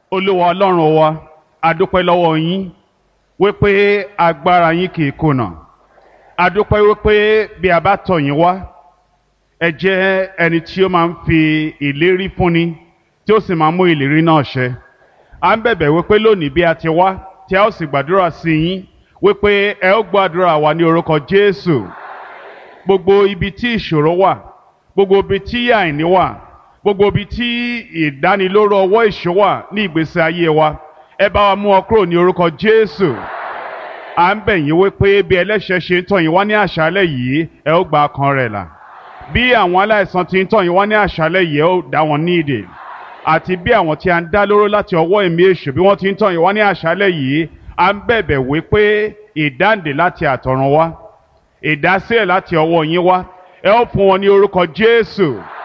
olúwa ọlọ́run wa adúpẹ́ lọ́wọ́ yín wípé agbára yín kì í kùnà adúpẹ́ wípé bí a bá tọ̀ yín wá ẹ jẹ́ ẹni tí ó máa ń fi ìlérí fúnni tí ó sì máa ń mú ìlérí náà ṣẹ à ń bẹ̀bẹ̀ wípé lónìí bí a ti wá tí a ó sì gbàdúrà sí yín wípé ẹ ó gbàdúrà wa ní orúkọ Jésù gbogbo ibi tí ìṣòro wà gbogbo ibi tí àìní wà gbogbo ibi tí ìdánilóró ọwọ́ ìṣó wà ní ìgbésí ayé wa ẹ bá wa mú ọ kúrò ní orúkọ Jésù à ń bẹ̀ yín wípé bí ẹlẹ́ṣẹ̀ ṣe ń tọ̀ yín wá ní àṣálẹ̀ yìí ẹ ó gba ọkàn rẹ̀ là bí àwọn aláìsàn ti ń tọ̀ yín wá ní àṣálẹ̀ yìí ẹ ó dá wọn ní ìdè àti bí àwọn tí a ń dá lóró láti ọwọ́ ẹ̀mí èṣù bí wọ́n ti ń tọ̀ yín wá ní àṣálẹ̀ yìí à ń bẹ̀bẹ̀ wípé ìdáǹdè láti àtọ̀run wá ìdásílẹ̀ láti ọwọ́ yín wá ẹ ó fún wọn ní orúkọ Jésù